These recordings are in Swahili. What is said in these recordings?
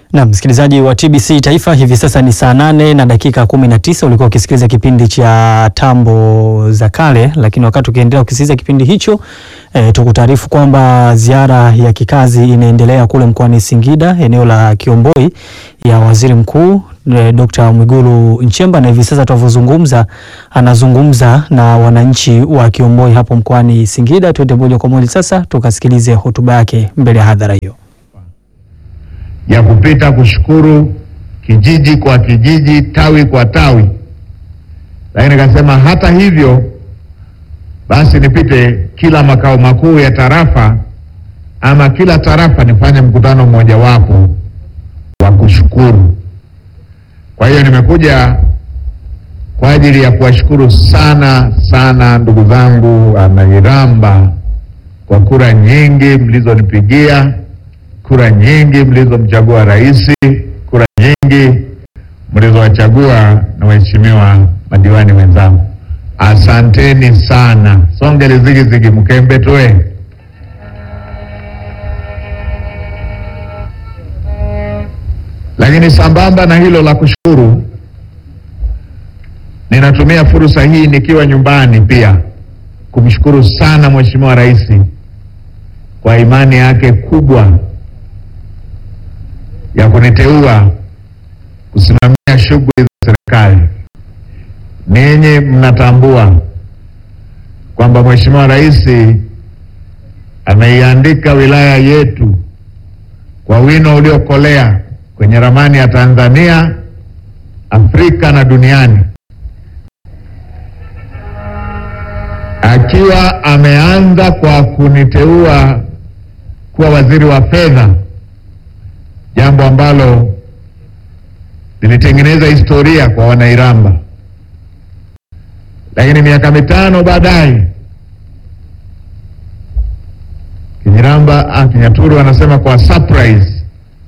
Na msikilizaji wa TBC Taifa, hivi sasa ni saa nane na dakika kumi na tisa. Ulikuwa ukisikiliza kipindi cha tambo za kale, lakini wakati ukiendelea kusikiliza kipindi hicho e, tukutaarifu kwamba ziara ya kikazi inaendelea kule mkoani Singida, eneo la Kiomboi ya waziri mkuu e, Dr. Mwigulu Nchemba, na hivi sasa tunavyozungumza anazungumza na wananchi wa Kiomboi hapo mkoani Singida. Tuende moja kwa moja sasa tukasikilize hotuba yake mbele ya hadhara hiyo ya kupita kushukuru kijiji kwa kijiji, tawi kwa tawi, lakini nikasema hata hivyo basi nipite kila makao makuu ya tarafa ama kila tarafa nifanye mkutano mmojawapo wa kushukuru. Kwa hiyo nimekuja kwa ajili ya kuwashukuru sana sana ndugu zangu Wanairamba kwa kura nyingi mlizonipigia kura nyingi mlizomchagua rais, kura nyingi mlizowachagua na waheshimiwa madiwani wenzangu, asanteni sana. Songele zigizigi mkembe toe. Lakini sambamba na hilo la kushukuru, ninatumia fursa hii nikiwa nyumbani pia kumshukuru sana Mheshimiwa Rais kwa imani yake kubwa ya kuniteua kusimamia shughuli za serikali. Ninyi mnatambua kwamba Mheshimiwa Rais ameiandika wilaya yetu kwa wino uliokolea kwenye ramani ya Tanzania, Afrika na duniani, akiwa ameanza kwa kuniteua kuwa waziri wa fedha jambo ambalo lilitengeneza historia kwa Wanairamba, lakini miaka mitano baadaye Kinyiramba ah, Kinyaturu anasema kwa surprise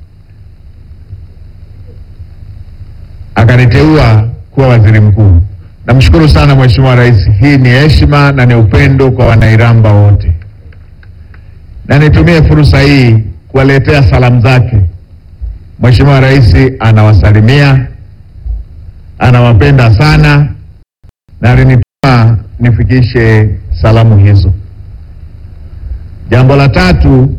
akaniteua kuwa waziri mkuu. Namshukuru sana Mheshimiwa Rais, hii ni heshima na ni upendo kwa Wanairamba wote, na nitumie fursa hii kuwaletea salamu zake. Mheshimiwa Rais anawasalimia, anawapenda sana na alinituma nifikishe salamu hizo. Jambo la tatu,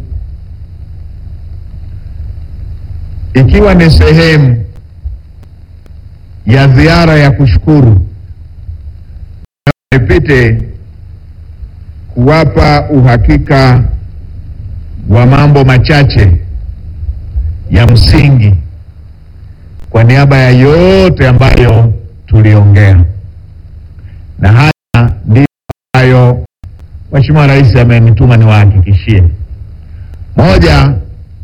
ikiwa ni sehemu ya ziara ya kushukuru, nipite kuwapa uhakika wa mambo machache ya msingi kwa niaba ya yote ambayo tuliongea, na haya ndiyo ambayo Mheshimiwa Rais amenituma niwahakikishie. Moja,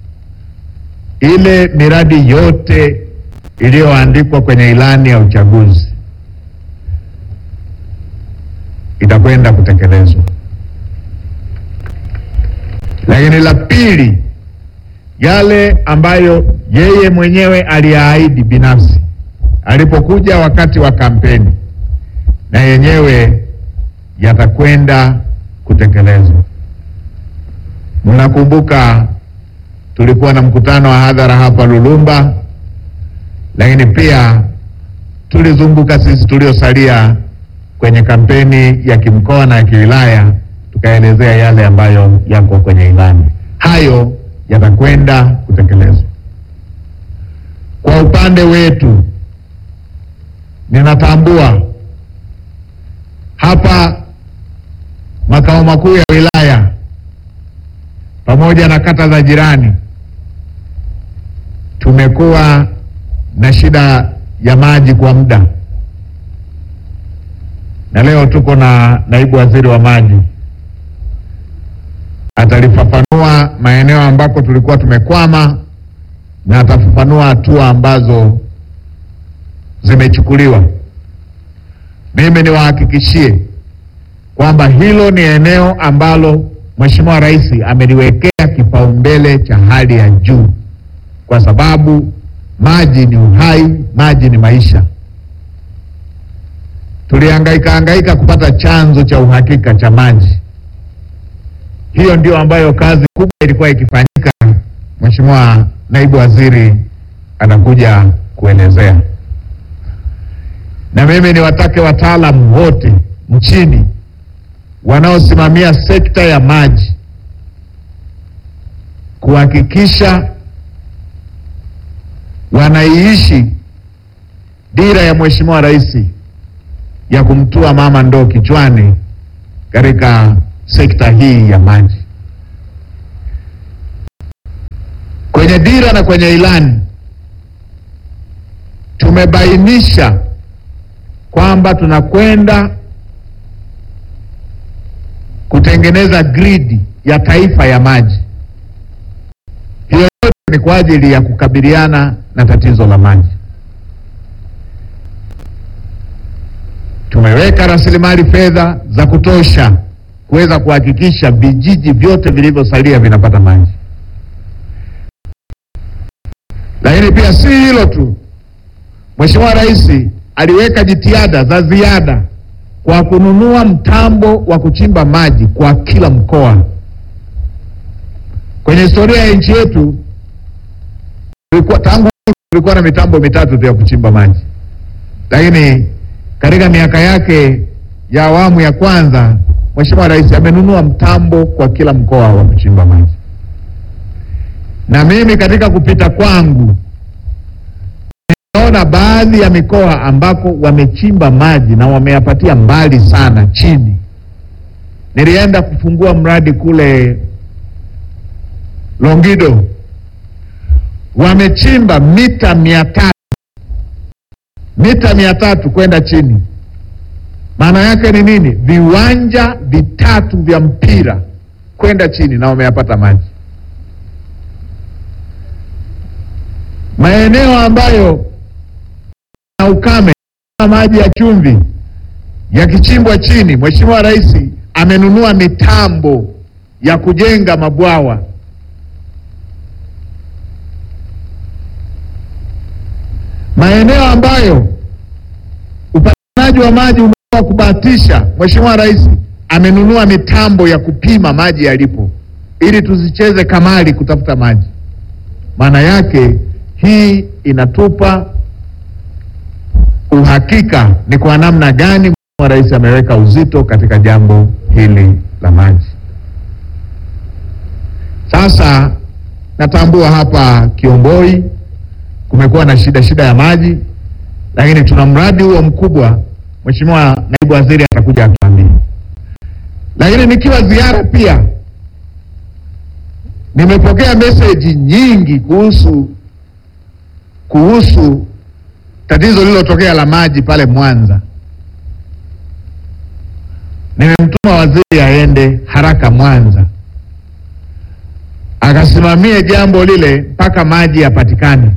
ile miradi yote iliyoandikwa kwenye ilani ya uchaguzi itakwenda kutekelezwa. Lakini la pili yale ambayo yeye mwenyewe aliyaahidi binafsi alipokuja wakati wa kampeni, na yenyewe yatakwenda kutekelezwa. Mnakumbuka tulikuwa na mkutano wa hadhara hapa Lulumba, lakini pia tulizunguka sisi tuliosalia kwenye kampeni ya kimkoa na ya kiwilaya, tukaelezea yale ambayo yako kwenye ilani. Hayo yatakwenda kutekelezwa. Kwa upande wetu, ninatambua hapa makao makuu ya wilaya pamoja na kata za jirani tumekuwa na shida ya maji kwa muda, na leo tuko na naibu waziri wa maji atalifafanua maeneo ambako tulikuwa tumekwama na atafafanua hatua ambazo zimechukuliwa. Mimi niwahakikishie kwamba hilo ni eneo ambalo Mheshimiwa Rais ameliwekea kipaumbele cha hali ya juu, kwa sababu maji ni uhai, maji ni maisha. Tulihangaika hangaika kupata chanzo cha uhakika cha maji. Hiyo ndio ambayo kazi kubwa ilikuwa ikifanyika, Mheshimiwa Naibu Waziri anakuja kuelezea, na mimi niwatake wataalamu wote nchini wanaosimamia sekta ya maji kuhakikisha wanaiishi dira ya Mheshimiwa Rais ya kumtua mama ndoo kichwani katika sekta hii ya maji. Kwenye dira na kwenye ilani tumebainisha kwamba tunakwenda kutengeneza gridi ya taifa ya maji. Hiyo yote ni kwa ajili ya kukabiliana na tatizo la maji. Tumeweka rasilimali fedha za kutosha kuweza kuhakikisha vijiji vyote vilivyosalia vinapata maji. Lakini pia si hilo tu, Mheshimiwa Rais aliweka jitihada za ziada kwa kununua mtambo wa kuchimba maji kwa kila mkoa. Kwenye historia ya nchi yetu tulikuwa tangu tulikuwa na mitambo mitatu tu ya kuchimba maji, lakini katika miaka yake ya awamu ya kwanza Mheshimiwa Rais amenunua mtambo kwa kila mkoa wa kuchimba maji, na mimi katika kupita kwangu nimeona baadhi ya mikoa ambako wamechimba maji na wameyapatia mbali sana chini. Nilienda kufungua mradi kule Longido, wamechimba mita mia tatu mita mia tatu kwenda chini. Maana yake ni nini? Viwanja vitatu vya mpira kwenda chini, na wameyapata maji. Maeneo ambayo na ukame maji ya chumvi yakichimbwa chini, Mheshimiwa Rais amenunua mitambo ya kujenga mabwawa. Maeneo ambayo upatikanaji wa maji umekuwa kubahatisha, Mheshimiwa Rais amenunua mitambo ya kupima maji yalipo, ili tusicheze kamari kutafuta maji. Maana yake hii inatupa uhakika ni kwa namna gani Mheshimiwa Rais ameweka uzito katika jambo hili la maji. Sasa natambua hapa Kiomboi kumekuwa na shida shida ya maji, lakini tuna mradi huo mkubwa. Mheshimiwa Naibu Waziri atakuja atuambie. Lakini nikiwa ziara pia nimepokea meseji nyingi kuhusu kuhusu tatizo lililotokea la maji pale Mwanza. Nimemtuma waziri aende haraka Mwanza akasimamie jambo lile mpaka maji yapatikane.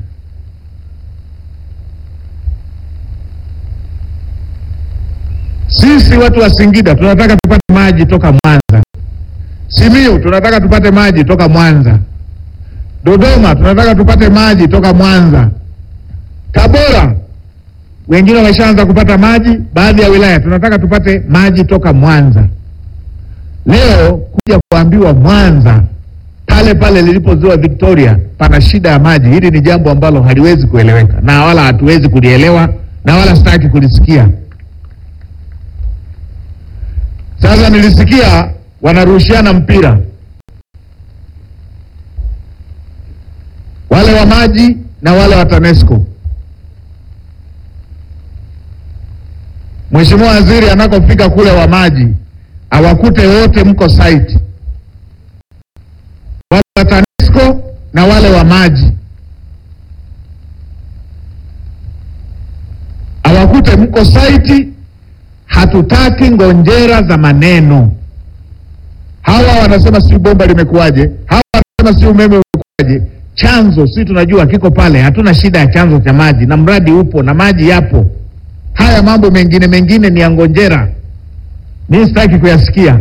Sisi watu wa Singida tunataka tupate maji toka Mwanza. Simiyu tunataka tupate maji toka Mwanza. Dodoma tunataka tupate maji toka Mwanza. Tabora wengine wameshaanza kupata maji, baadhi ya wilaya tunataka tupate maji toka Mwanza. Leo kuja kuambiwa Mwanza pale pale lilipo ziwa Victoria pana shida ya maji, hili ni jambo ambalo haliwezi kueleweka na wala hatuwezi kulielewa na wala sitaki kulisikia. Sasa nilisikia wanarushiana mpira wale wa maji na wale wa TANESCO. Mheshimiwa Waziri anakofika kule wa maji awakute wote mko site, wale wa TANESCO na wale wa maji awakute mko site. Hatutaki ngonjera za maneno. Hawa wanasema si bomba limekuwaje, hawa wanasema si umeme umekuwaje. Chanzo si tunajua kiko pale, hatuna shida ya chanzo cha maji na mradi upo na maji yapo. Haya mambo mengine mengine ni ya ngonjera, mimi sitaki kuyasikia.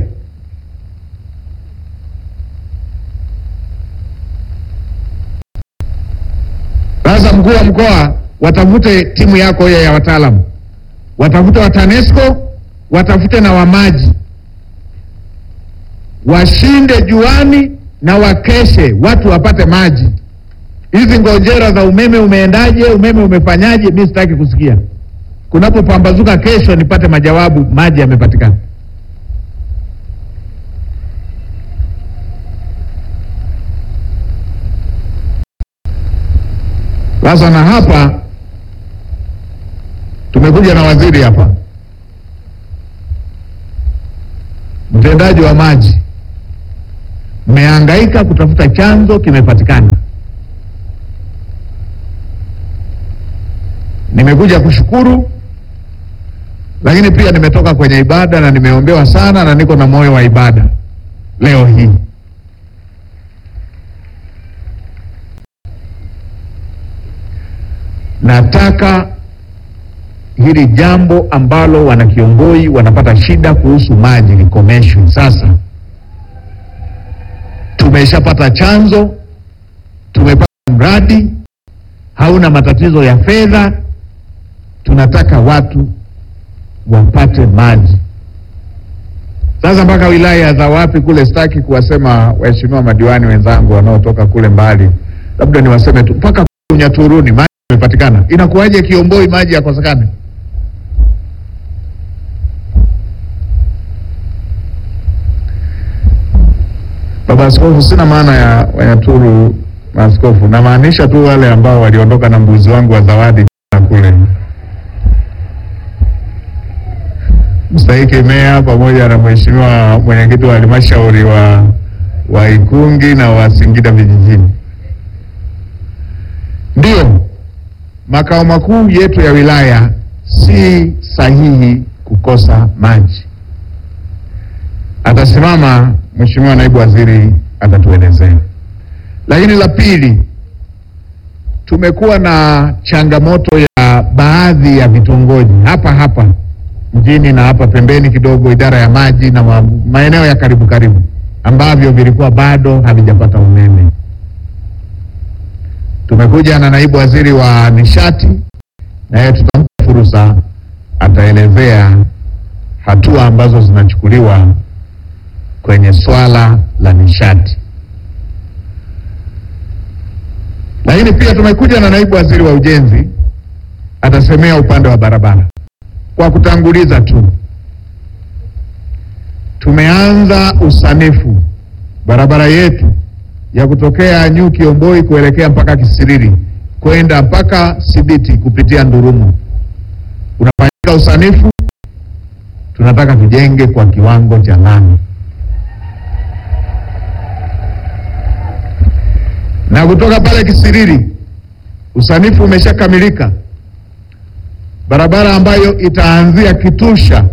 Sasa mkuu wa mkoa, watafute timu yako hiyo ya wataalamu, watafute wa TANESCO, watafute na wa maji, washinde juani na wakeshe, watu wapate maji. Hizi ngonjera za umeme umeendaje, umeme umefanyaje, mi sitaki kusikia. Kunapopambazuka kesho, nipate majawabu, maji yamepatikana. Sasa na hapa tumekuja na waziri hapa, mtendaji wa maji, mmehangaika kutafuta chanzo, kimepatikana. Nimekuja kushukuru, lakini pia nimetoka kwenye ibada na nimeombewa sana na niko na moyo wa ibada leo hii. Nataka hili jambo ambalo wanakiongoi wanapata shida kuhusu maji likomeshwe. Sasa tumeshapata chanzo, tumepata mradi, hauna matatizo ya fedha. Tunataka watu wapate maji. Sasa mpaka wilaya za wapi kule, sitaki kuwasema waheshimiwa madiwani wenzangu wanaotoka kule mbali, labda niwaseme tu mpaka Unyaturuni maji yamepatikana. Inakuwaje Kiomboi maji yakosekane? Baba Askofu, sina maana ya Wanyaturu maaskofu, namaanisha tu wale ambao waliondoka na mbuzi wangu wa zawadi kule mstahiki meya pamoja na mheshimiwa mwenyekiti wa halmashauri wa, wa Ikungi na wa Singida vijijini. Ndiyo, makao makuu yetu ya wilaya si sahihi kukosa maji. Atasimama mheshimiwa naibu waziri atatuelezea. Lakini la pili, tumekuwa na changamoto ya baadhi ya vitongoji hapa hapa mjini na hapa pembeni kidogo, idara ya maji na ma, maeneo ya karibu karibu ambavyo vilikuwa bado havijapata umeme. Tumekuja na naibu waziri wa nishati, naye tutampa fursa, ataelezea hatua ambazo zinachukuliwa kwenye swala la nishati. Lakini pia tumekuja na naibu waziri wa ujenzi, atasemea upande wa barabara. Kwa kutanguliza tu, tumeanza usanifu barabara yetu ya kutokea New Kiomboi kuelekea mpaka Kisiriri kwenda mpaka Sibiti kupitia Ndurumu. Unafanyika usanifu, tunataka tujenge kwa kiwango cha lami, na kutoka pale Kisiriri usanifu umeshakamilika barabara ambayo itaanzia Kitusha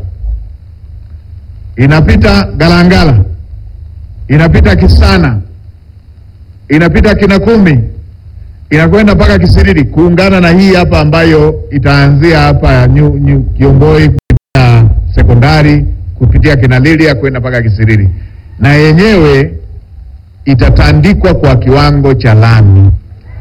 inapita Galangala inapita Kisana inapita Kinakumi inakwenda mpaka Kisiriri kuungana na hii hapa ambayo itaanzia hapa New, New Kiomboi kupitia sekondari kupitia Kinalilia kwenda mpaka Kisiriri, na yenyewe itatandikwa kwa kiwango cha lami.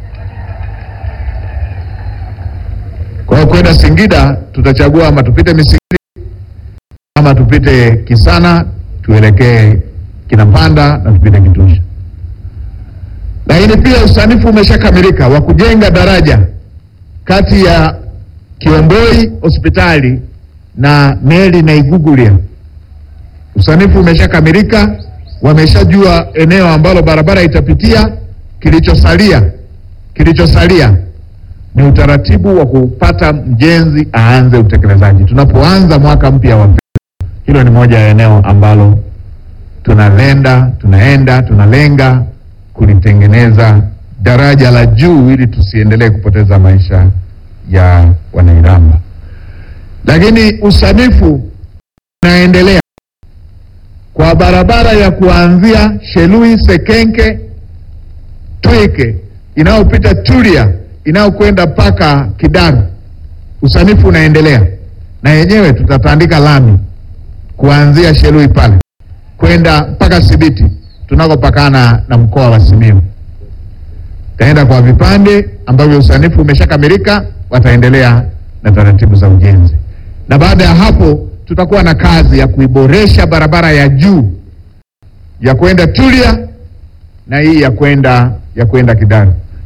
Kwa hiyo kwenda Singida tutachagua ama tupite Misigiri ama tupite Kisana tuelekee Kinapanda na tupite Kitusha. Lakini pia usanifu umeshakamilika wa kujenga daraja kati ya Kiomboi hospitali na Meli na Igugulia. Usanifu umeshakamilika, wameshajua eneo ambalo barabara itapitia. Kilichosalia kilichosalia ni utaratibu wa kupata mjenzi aanze utekelezaji. Tunapoanza mwaka mpya wa fedha, hilo ni moja ya eneo ambalo tunalenda tunaenda tunalenga kulitengeneza daraja la juu ili tusiendelee kupoteza maisha ya Wanairamba. Lakini usanifu unaendelea kwa barabara ya kuanzia Shelui Sekenke Twike inayopita Tulia inayokwenda mpaka Kidaru. Usanifu unaendelea na yenyewe tutatandika lami kuanzia Shelui pale kwenda mpaka Sibiti tunakopakana na mkoa wa Simiyu. Taenda kwa vipande ambavyo usanifu umeshakamilika, wataendelea na taratibu za ujenzi, na baada ya hapo tutakuwa na kazi ya kuiboresha barabara ya juu ya kwenda Tulia na hii ya kwenda ya kwenda Kidaru.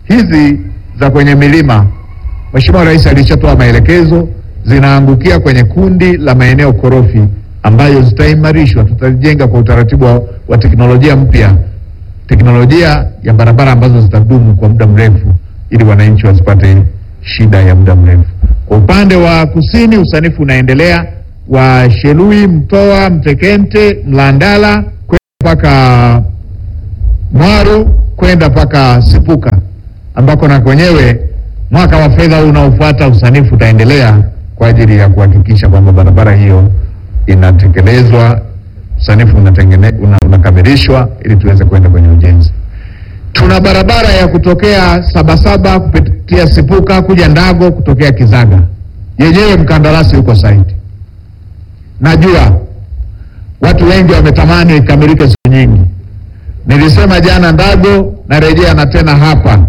hizi za kwenye milima, Mheshimiwa Rais alishatoa maelekezo, zinaangukia kwenye kundi la maeneo korofi ambayo zitaimarishwa, tutajenga kwa utaratibu wa, wa teknolojia mpya, teknolojia ya barabara ambazo zitadumu kwa muda mrefu, ili wananchi wasipate shida ya muda mrefu. Kwa upande wa kusini, usanifu unaendelea wa Shelui, Mtoa, Mtekente, Mlandala kwenda mpaka Mwaru kwenda mpaka Sipuka ambako na kwenyewe mwaka wa fedha huu unaofuata usanifu utaendelea kwa ajili ya kuhakikisha kwamba barabara hiyo inatekelezwa, usanifu unatengene, una, unakamilishwa ili tuweze kwenda kwenye ujenzi. Tuna barabara ya kutokea Sabasaba kupitia Sipuka kuja Ndago kutokea Kizaga, yenyewe mkandarasi yuko site. Najua watu wengi wametamani ikamilike siku nyingi. Nilisema jana Ndago, narejea na tena hapa,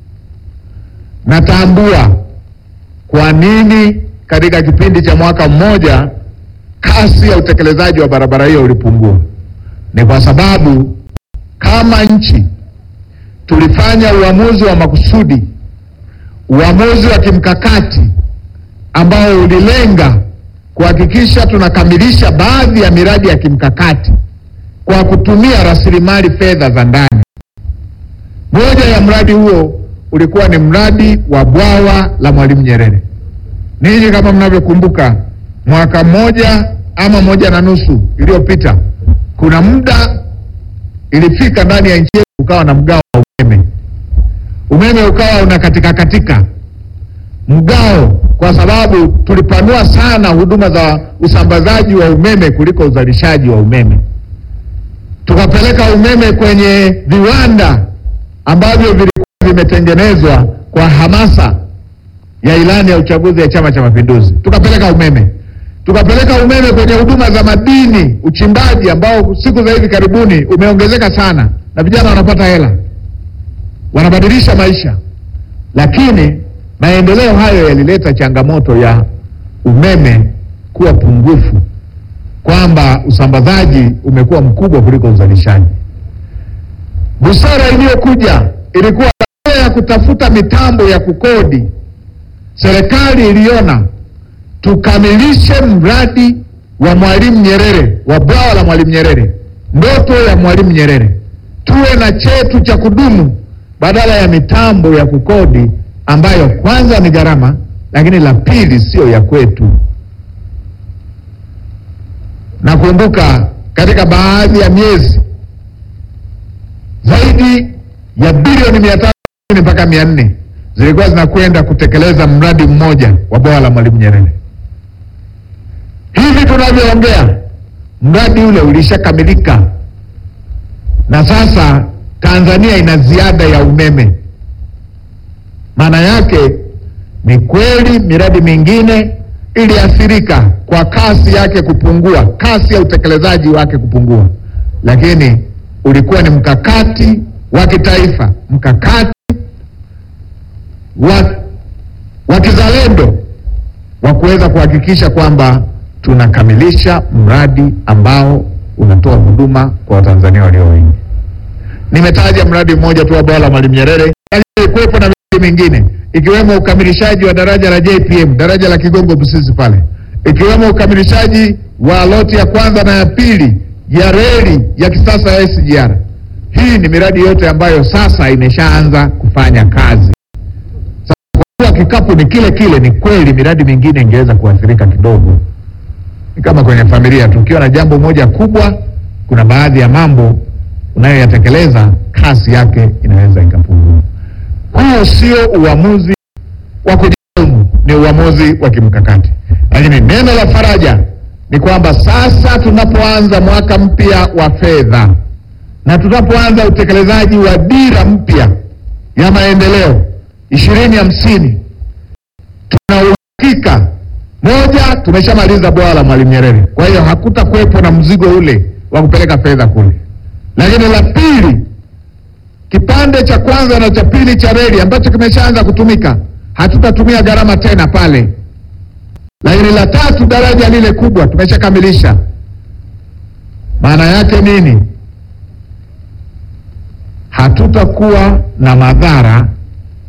natambua kwa nini katika kipindi cha mwaka mmoja kasi ya utekelezaji wa barabara hiyo ulipungua. Ni kwa sababu kama nchi tulifanya uamuzi wa makusudi, uamuzi wa kimkakati ambao ulilenga kuhakikisha tunakamilisha baadhi ya miradi ya kimkakati kwa kutumia rasilimali fedha za ndani. Moja ya mradi huo ulikuwa ni mradi wa bwawa la Mwalimu Nyerere. Ninyi kama mnavyokumbuka, mwaka mmoja ama moja na nusu iliyopita, kuna muda ilifika ndani ya nchi yetu ukawa na mgao wa umeme. Umeme ukawa unakatika katika mgao, kwa sababu tulipanua sana huduma za usambazaji wa umeme kuliko uzalishaji wa umeme. Tukapeleka umeme kwenye viwanda ambavyo vilikuwa vimetengenezwa kwa hamasa ya ilani ya uchaguzi ya Chama cha Mapinduzi. Tukapeleka umeme, tukapeleka umeme kwenye huduma za madini, uchimbaji ambao siku za hivi karibuni umeongezeka sana, na vijana wanapata hela, wanabadilisha maisha. Lakini maendeleo hayo yalileta changamoto ya umeme kuwa pungufu, kwamba usambazaji umekuwa mkubwa kuliko uzalishaji. Busara iliyokuja ilikuwa baada ya kutafuta mitambo ya kukodi, serikali iliona tukamilishe mradi wa Mwalimu Nyerere wa bwawa la Mwalimu Nyerere, ndoto ya Mwalimu Nyerere, tuwe na chetu cha kudumu badala ya mitambo ya kukodi ambayo kwanza ni gharama, lakini la pili sio ya kwetu. Nakumbuka katika baadhi ya miezi zaidi ya bilioni mia tatu mpaka mia nne zilikuwa zinakwenda kutekeleza mradi mmoja wa bwawa la Mwalimu Nyerere. Hivi tunavyoongea, mradi ule ulishakamilika na sasa Tanzania ina ziada ya umeme. Maana yake ni kweli miradi mingine iliathirika kwa kasi yake kupungua, kasi ya utekelezaji wake kupungua, lakini ulikuwa ni mkakati wa kitaifa, mkakati wa, wa kizalendo wa kuweza kuhakikisha kwamba tunakamilisha mradi ambao unatoa huduma kwa Watanzania walio wengi. Nimetaja mradi mmoja tu wa bwawa la Mwalimu Nyerere, lakini kuwepo na miradi mingine ikiwemo ukamilishaji wa daraja la JPM, daraja la Kigongo Busisi pale, ikiwemo ukamilishaji wa loti ya kwanza na ya pili ya reli ya kisasa ya SGR. Hii ni miradi yote ambayo sasa imeshaanza kufanya kazi. Sasa kwa kuwa kikapu ni kile kile, ni kweli miradi mingine ingeweza kuathirika kidogo. Ni kama kwenye familia, tukiwa na jambo moja kubwa, kuna baadhi ya mambo unayoyatekeleza kasi yake inaweza ikapungua. Huo sio uamuzi wa kujilaumu, ni uamuzi wa kimkakati. Lakini neno la faraja ni kwamba sasa tunapoanza mwaka mpya wa fedha na tunapoanza utekelezaji wa dira mpya ya maendeleo ishirini hamsini, tuna uhakika moja, tumeshamaliza bwawa la Mwalimu Nyerere, kwa hiyo hakutakuwepo na mzigo ule wa kupeleka fedha kule. Lakini la pili, kipande cha kwanza na cha pili cha reli ambacho kimeshaanza kutumika, hatutatumia gharama tena pale. Lakini la tatu, daraja lile kubwa tumeshakamilisha. Maana yake nini? Hatutakuwa na madhara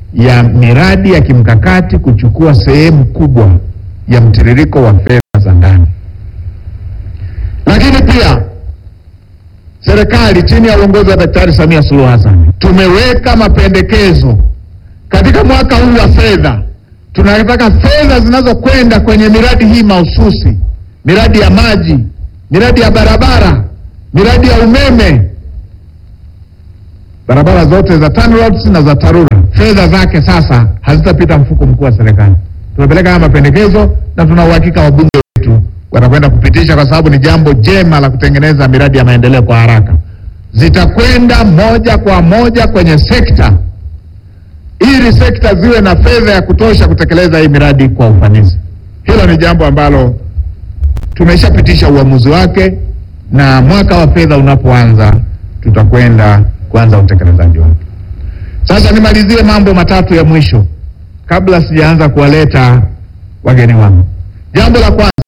ya miradi ya kimkakati kuchukua sehemu kubwa ya mtiririko wa fedha za ndani. Lakini pia serikali chini ya uongozi wa Daktari Samia Suluhu Hassan tumeweka mapendekezo katika mwaka huu wa fedha. Tunataka fedha zinazokwenda kwenye miradi hii mahususi, miradi ya maji, miradi ya barabara, miradi ya umeme, barabara zote za TANROADS na za TARURA, fedha zake sasa hazitapita mfuko mkuu wa serikali. Tumepeleka haya mapendekezo na tuna uhakika wabunge wetu watakwenda kupitisha, kwa sababu ni jambo jema la kutengeneza miradi ya maendeleo kwa haraka. Zitakwenda moja kwa moja kwenye sekta ili sekta ziwe na fedha ya kutosha kutekeleza hii miradi kwa ufanisi. Hilo ni jambo ambalo tumeshapitisha uamuzi wake, na mwaka wa fedha unapoanza tutakwenda kuanza utekelezaji wake. Sasa nimalizie mambo matatu ya mwisho kabla sijaanza kuwaleta wageni wangu. Jambo la kwanza,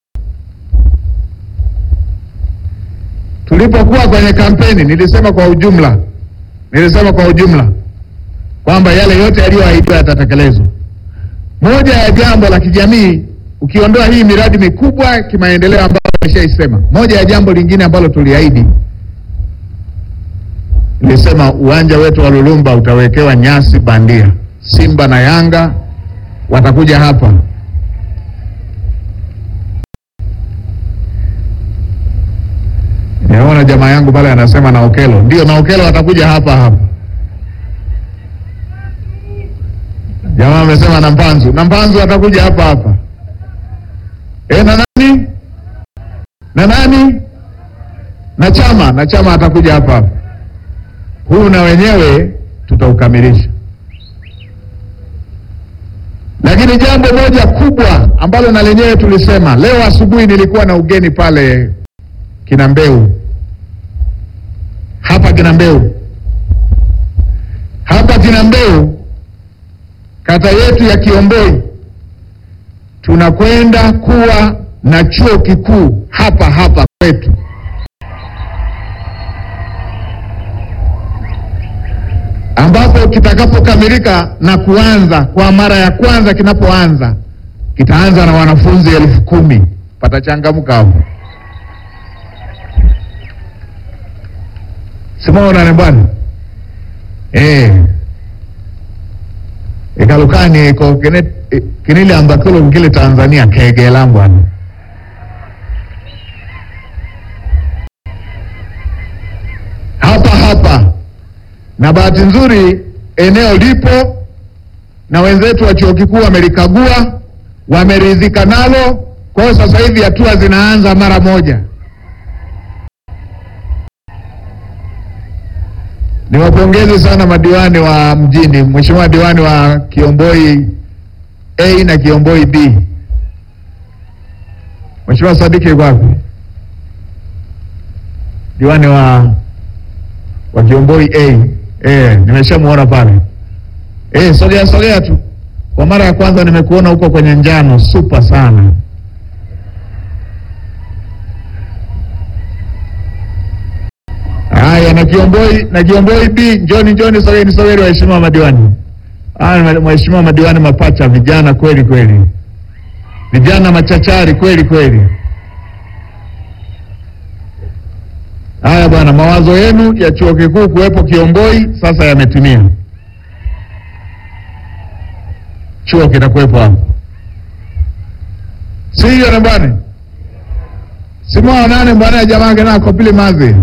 tulipokuwa kwenye kampeni nilisema kwa ujumla, nilisema kwa ujumla kwamba yale yote yaliyoahidiwa yatatekelezwa. Moja ya jambo la kijamii, ukiondoa hii miradi mikubwa kimaendeleo ambayo nimeshaisema, moja ya jambo lingine ambalo tuliahidi, nilisema uwanja wetu wa Lulumba utawekewa nyasi bandia. Simba na Yanga watakuja hapa Nimeona jamaa yangu pale anasema na Okelo, ndio na Okelo watakuja hapa hapa. Jamaa amesema na Mpanzu, na Mpanzu atakuja hapa hapa. E, na nani na nani na Chama na Chama atakuja hapa hapa. Huu na wenyewe tutaukamilisha, lakini jambo moja kubwa ambalo na lenyewe tulisema leo asubuhi, nilikuwa na ugeni pale Kinambeu hapa Kinambeu hapa Kinambeu, kata yetu ya Kiomboi, tunakwenda kuwa na chuo kikuu hapa hapa kwetu. ambapo kitakapokamilika na kuanza kwa mara ya kwanza, kinapoanza kitaanza na wanafunzi elfu kumi. Patachangamka hapo. simaonane bwana eh ikalukani iko kine- i- kinile ambakilo ngile Tanzania kegela bwana hapa hapa, na bahati nzuri eneo lipo na wenzetu wa chuo kikuu wamelikagua, wameridhika nalo. Kwa hiyo sasa hivi hatua zinaanza mara moja. Niwapongeze sana madiwani wa mjini, Mheshimiwa diwani wa Kiomboi A na Kiomboi B. Mheshimiwa Sadiki yuko wapi? Diwani wa wa Kiomboi A. Eh, nimeshamuona pale. Eh, sogea sogea tu. Kwa mara ya kwanza nimekuona huko kwenye njano, super sana. Haya, na Kiomboi na Kiomboi B, njoni njoni, sogeni sogeni, waheshimiwa madiwani. Haya, waheshimiwa madiwani mapacha, vijana kweli kweli, vijana machachari kweli kweli. Haya bwana, mawazo yenu ya chuo kikuu kuwepo Kiomboi sasa yametimia. Chuo kitakuwepo hapo, si hiyo na bwana simwa nane bwana, jamaa gena akopile mazi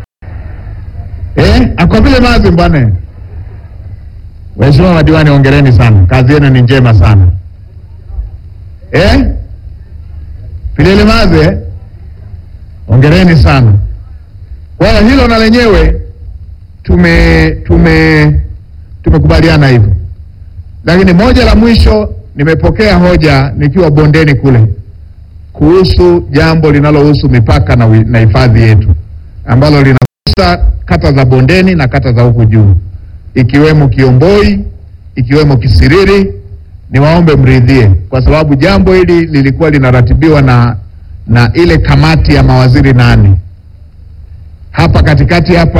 Eh, akopile mazi bwana. Waheshimiwa madiwani, ongereni sana, kazi yenu ni njema sana. Eh? Pilele mazi eh? Ongereni sana. Kwa hiyo hilo na lenyewe tume tume tumekubaliana hivyo, lakini moja la mwisho, nimepokea hoja nikiwa bondeni kule kuhusu jambo linalohusu mipaka na wi- na hifadhi yetu ambalo linagusa kata za bondeni na kata za huku juu ikiwemo Kiomboi ikiwemo Kisiriri. Niwaombe mridhie, kwa sababu jambo hili lilikuwa linaratibiwa na na ile kamati ya mawaziri nane hapa katikati hapa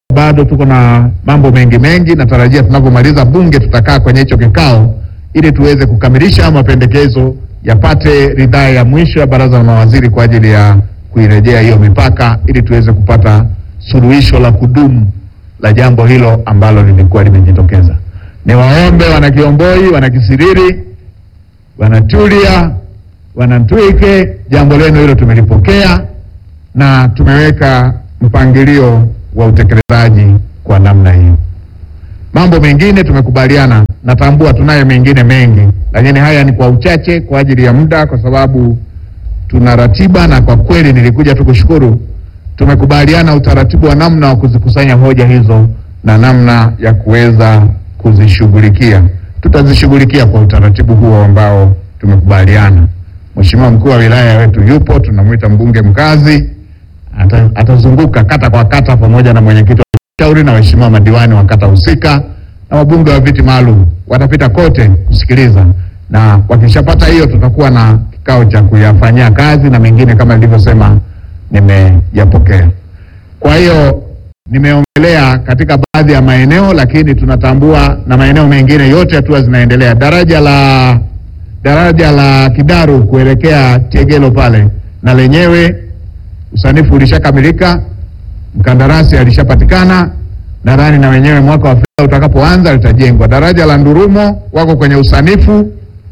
bado tuko na mambo mengi mengi. Natarajia tunapomaliza bunge tutakaa kwenye hicho kikao ili tuweze kukamilisha mapendekezo yapate ridhaa ya mwisho ya baraza la mawaziri kwa ajili ya kuirejea hiyo mipaka ili tuweze kupata suluhisho la kudumu la jambo hilo ambalo lilikuwa limejitokeza. Niwaombe wana Kiomboi, wana Kisiriri, wana Tulia, wana Ntwike, jambo lenu hilo tumelipokea na tumeweka mpangilio wa utekelezaji kwa namna hiyo. Mambo mengine tumekubaliana, natambua tunayo mengine mengi, lakini haya ni kwa uchache kwa ajili ya muda, kwa sababu tuna ratiba, na kwa kweli nilikuja tu kushukuru. Tumekubaliana utaratibu wa namna wa kuzikusanya hoja hizo na namna ya kuweza kuzishughulikia. Tutazishughulikia kwa utaratibu huo ambao tumekubaliana. Mheshimiwa mkuu wa wilaya wetu yupo, tunamwita mbunge mkazi, ata, atazunguka kata kwa kata pamoja na mwenyekiti wa shauri na waheshimiwa madiwani wa kata husika na wabunge wa viti maalum watapita kote kusikiliza, na wakishapata hiyo, tutakuwa na kikao cha kuyafanyia kazi na mengine kama nilivyosema nimeyapokea. Kwa hiyo nimeongelea katika baadhi ya maeneo, lakini tunatambua na maeneo mengine yote hatua zinaendelea. Daraja la daraja la Kidaru kuelekea Tegelo pale na lenyewe usanifu ulishakamilika, mkandarasi alishapatikana. Nadhani na wenyewe mwaka wa fedha utakapoanza litajengwa. Daraja la Ndurumo wako kwenye usanifu.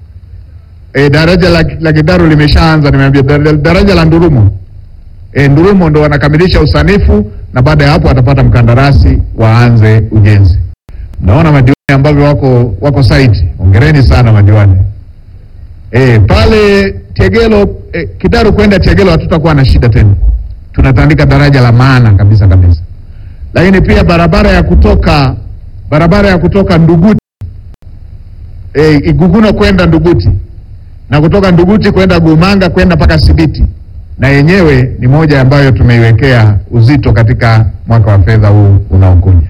E, daraja la, la Kidaru limeshaanza, nimeambia daraja, daraja la Ndurumo e, Ndurumo ndo wanakamilisha usanifu na baada ya hapo watapata mkandarasi waanze ujenzi. Naona madiwani ambavyo wako wako site, ongereni sana madiwani. E, pale Tegelo e, Kidaru kwenda Tegelo hatutakuwa na shida tena, tunatandika daraja la maana kabisa kabisa. Lakini pia barabara ya kutoka barabara ya kutoka Nduguti e, Iguguno kwenda Nduguti na kutoka Nduguti kwenda Gumanga kwenda mpaka Sibiti, na yenyewe ni moja ambayo tumeiwekea uzito katika mwaka wa fedha huu unaokuja.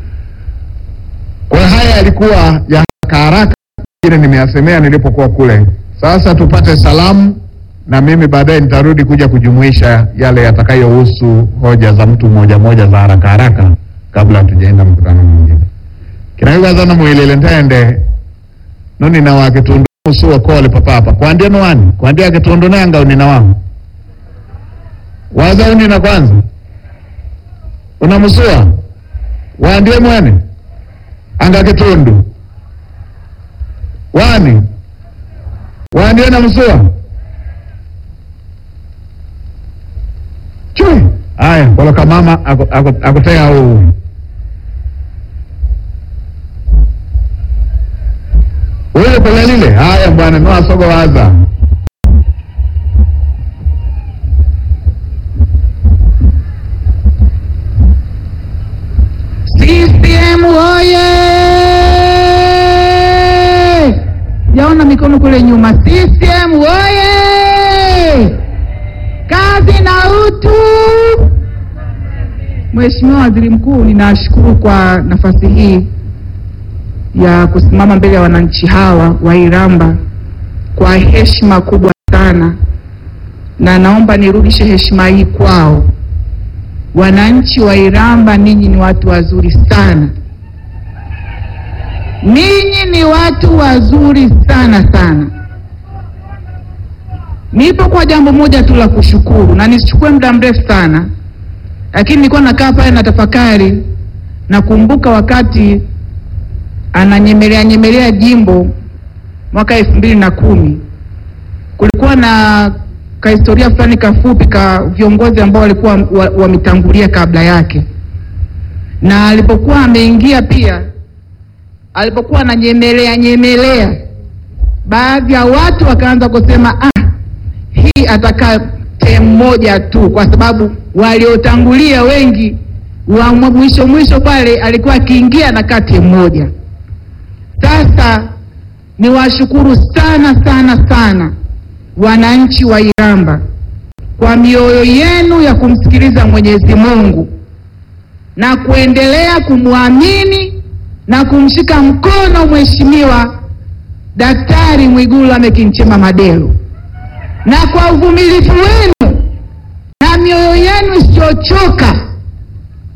Kwa hiyo haya yalikuwa ya haraka haraka, ile nimeyasemea nilipokuwa kule. Sasa tupate salamu na mimi baadaye nitarudi kuja kujumuisha yale yatakayohusu hoja za mtu mmoja mmoja za haraka haraka kabla hatujaenda mkutano mwingine. kinaiwazana mwilile ntende nuni na wakitundu musuwa kole papapa kwandie nwani kwandie akitundu nanga unina wangu waza unina kwanza unamusua waandie mwene anga kitundu wani waandie na msua chui aya koloka mama aku- aku- akutea huu Wewe kule lile haya bwana noa sogo waza CCM oye! Jaona mikono kule nyuma. CCM oye! Kazi na utu. Mheshimiwa Waziri Mkuu, ninashukuru kwa nafasi hii ya kusimama mbele ya wananchi hawa wa Iramba kwa heshima kubwa sana, na naomba nirudishe heshima hii kwao. Wananchi wa Iramba, ninyi ni watu wazuri sana, ninyi ni watu wazuri sana sana. Nipo kwa jambo moja tu la kushukuru, na nisichukue muda mrefu sana, lakini nilikuwa nakaa pale na tafakari, nakumbuka wakati ananyemelea nyemelea jimbo mwaka elfu mbili na kumi kulikuwa na kahistoria fulani kafupi ka viongozi ambao walikuwa wa- wametangulia kabla yake, na alipokuwa ameingia pia, alipokuwa ananyemelea nyemelea, baadhi ya watu wakaanza kusema ah, hii atakaa temu moja tu, kwa sababu waliotangulia wengi wa mwisho mwisho pale alikuwa akiingia anakaa temu moja. Sasa niwashukuru sana sana sana wananchi wa Iramba kwa mioyo yenu ya kumsikiliza Mwenyezi Mungu na kuendelea kumwamini na kumshika mkono Mheshimiwa Daktari Mwigulu Lameck Nchemba Madelu, na kwa uvumilivu wenu na mioyo yenu isiyochoka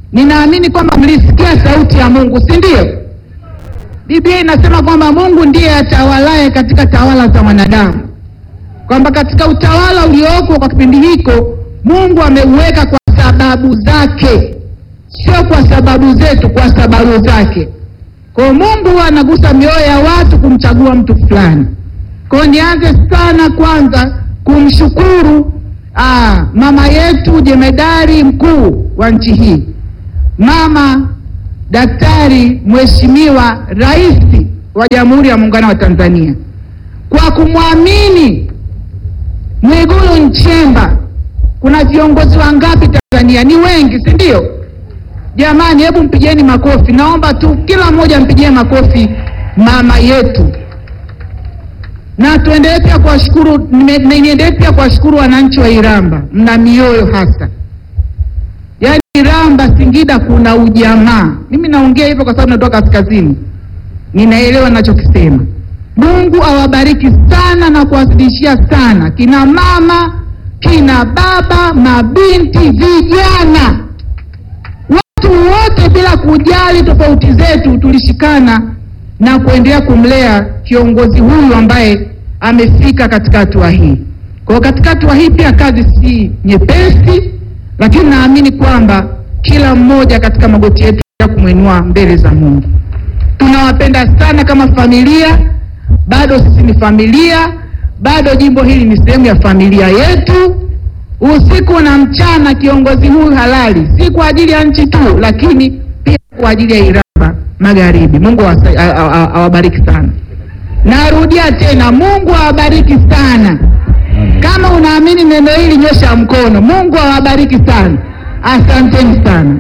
Ninaamini kwamba mlisikia sauti ya Mungu, si ndio? Biblia inasema kwamba Mungu ndiye atawalaye katika tawala za wanadamu, kwamba katika utawala ulioko kwa kipindi hiko Mungu ameuweka kwa sababu zake, sio kwa sababu zetu, kwa sababu zake. Kwa hiyo Mungu huwa anagusa mioyo ya watu kumchagua mtu fulani. Kwa hiyo nianze sana kwanza kumshukuru aa, mama yetu jemedari mkuu wa nchi hii, mama Daktari Mheshimiwa Rais wa Jamhuri ya Muungano wa Tanzania kwa kumwamini Mwigulu Nchemba. Kuna viongozi wangapi Tanzania? Ni wengi, si ndio? Jamani, hebu mpigieni makofi. Naomba tu kila mmoja mpigie makofi mama yetu, na tuendelee pia kuwashukuru, niendelee pia kuwashukuru wananchi wa Iramba, mna mioyo hasa Yaani Iramba Singida kuna ujamaa. Mimi naongea hivyo kwa sababu natoka kaskazini, ninaelewa ninachokisema. Mungu awabariki sana na kuwazidishia sana kina mama, kina baba, mabinti, vijana, watu wote bila kujali tofauti zetu, tulishikana na kuendelea kumlea kiongozi huyu ambaye amefika katika hatua hii. Kwa hiyo katika hatua hii pia kazi si nyepesi lakini naamini kwamba kila mmoja katika magoti yetu ya kumwinua mbele za Mungu. Tunawapenda sana kama familia, bado sisi ni familia, bado jimbo hili ni sehemu ya familia yetu. Usiku na mchana, kiongozi huyu halali, si kwa ajili ya nchi tu, lakini pia kwa ajili ya Iramba Magharibi. Mungu awabariki sana. Narudia tena, Mungu awabariki sana. Kama unaamini neno hili nyosha mkono. Mungu awabariki sana, asanteni sana.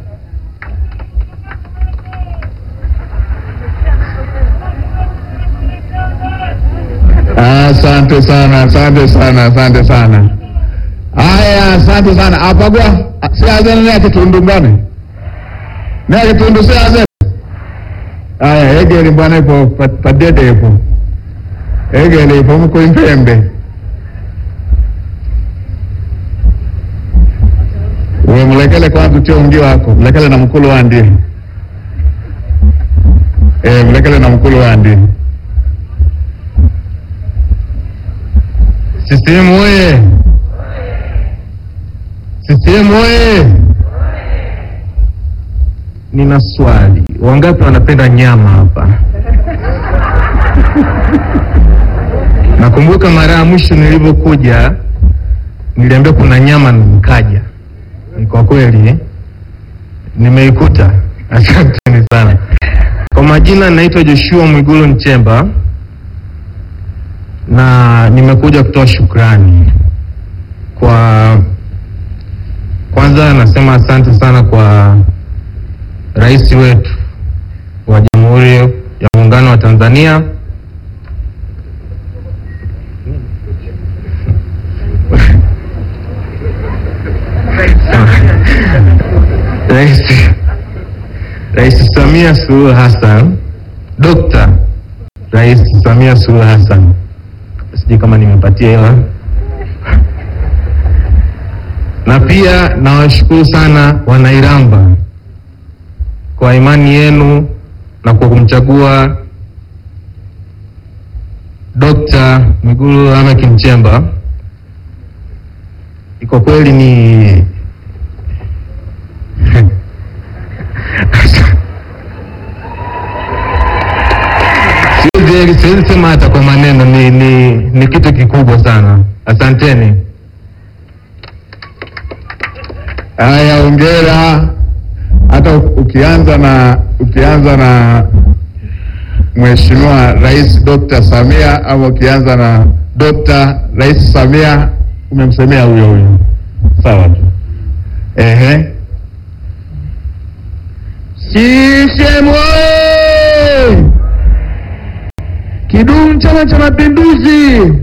Asante sana, asante sana, asante sana. Haya, asante sana. Apagwa siazene naye kitundu mbane naye kitundu siazene. Haya, egeli bwana ipo padede ipo egeli ipo mko impembe Uwe mlekele kwanza utie ungi wako mlekele na mkulu wandi eh, mlekele na mkulu wandi. CCM oye! CCM oye! Nina swali, wangapi wanapenda nyama hapa? Nakumbuka mara ya mwisho nilivyokuja niliambia kuna nyama, nikaja kwa kweli nimeikuta. Asanteni sana. Kwa majina naitwa Joshua Mwigulu Nchemba na nimekuja kutoa shukrani kwa, kwanza nasema asante sana kwa rais wetu wa Jamhuri ya Muungano wa Tanzania Rais Rais Samia Suluhu Hassan, Dr. Rais Samia Suluhu Hassan, sijui kama nimepatia hela, na pia nawashukuru sana Wanairamba kwa imani yenu na kwa kumchagua Dr. Mwigulu Lameck Nchemba. Kwa kweli ni siwezi siwezi sema hata kwa maneno, ni, ni, ni kitu kikubwa sana. Asanteni. Haya, ongera. Hata ukianza na ukianza na Mheshimiwa Rais Dr. Samia au ukianza na Dr. Rais Samia umemsemea huyo huyo, sawa tu. Ehe, CCM oyee! Kidumu Chama cha Mapinduzi!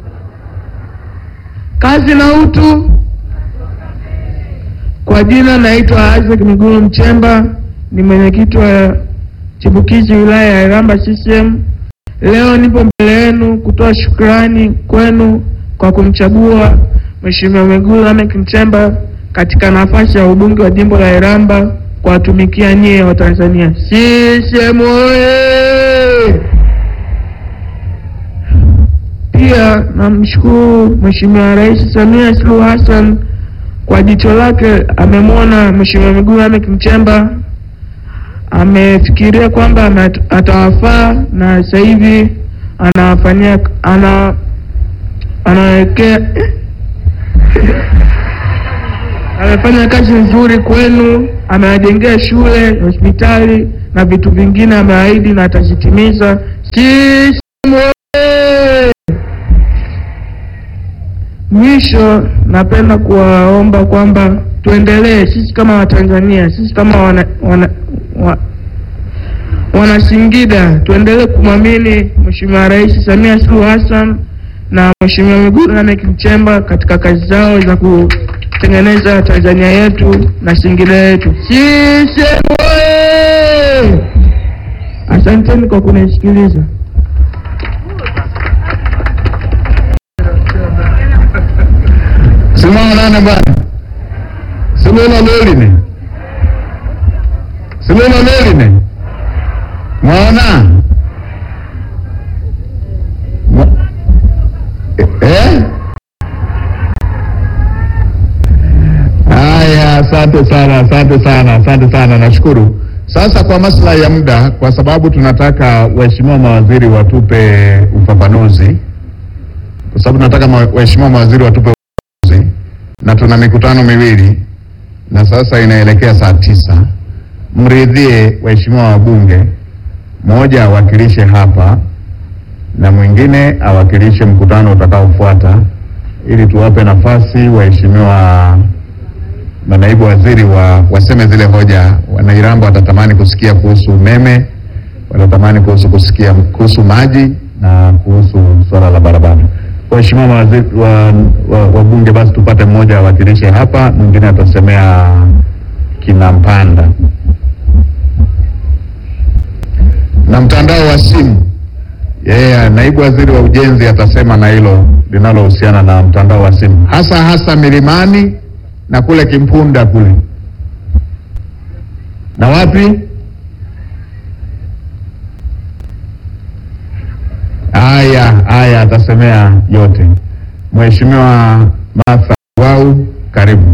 Kazi na utu. Kwa jina naitwa Isaac Mwigulu Nchemba, ni mwenyekiti wa chipukizi wilaya ya Iramba CCM. Leo nipo mbele yenu kutoa shukrani kwenu kwa kumchagua Mheshimiwa Mwigulu Lameck Nchemba katika nafasi ya ubunge wa jimbo la Iramba kuwatumikia nyie wa Tanzania. CCM oye! Pia namshukuru Mheshimiwa Rais Samia Suluhu Hassan kwa jicho lake, amemwona Mheshimiwa Mwigulu Lameck Nchemba, amefikiria kwamba ame- atawafaa na sasa hivi anawafanyia ana anawekea amefanya kazi nzuri kwenu, amewajengea shule, hospitali na vitu vingine ameahidi na atazitimiza. CCM oye! Mwisho, napenda kuwaomba kwamba tuendelee sisi kama Watanzania, sisi kama wana, wana, wa, wana Singida tuendelee kumwamini Mheshimiwa Rais Samia Suluhu Hassan na Mheshimiwa Mwigulu Lameck Nchemba katika kazi zao za kutengeneza Tanzania yetu na Singida yetu. CCM oye! Asanteni kwa kunisikiliza. Simama nane bwana, simama meline, simama meline, mwaona Mwa- eh? Haya, asante sana, asante sana, asante sana, nashukuru. Sasa kwa maslahi ya muda, kwa sababu tunataka waheshimiwa mawaziri watupe ufafanuzi, kwa sababu tunataka ma- waheshimiwa mawaziri watupe ufafanuzi, na tuna mikutano miwili na sasa inaelekea saa tisa. Mridhie waheshimiwa wabunge, mmoja awakilishe hapa na mwingine awakilishe mkutano utakaofuata, ili tuwape nafasi waheshimiwa manaibu waziri wa, waseme zile hoja. Wanairambo watatamani kusikia kuhusu umeme, watatamani kuhusu kusikia kuhusu maji na kuhusu swala la barabara. Waheshimiwa mawaziri wa, wa, wabunge, basi tupate mmoja awakilishe hapa, mwingine atasemea kina Mpanda na mtandao wa simu. Yeye naibu waziri wa ujenzi atasema na hilo linalohusiana na mtandao wa simu, hasa hasa milimani na kule Kimpunda kule na wapi. Haya haya, atasemea yote. Mheshimiwa Martha Wau, karibu.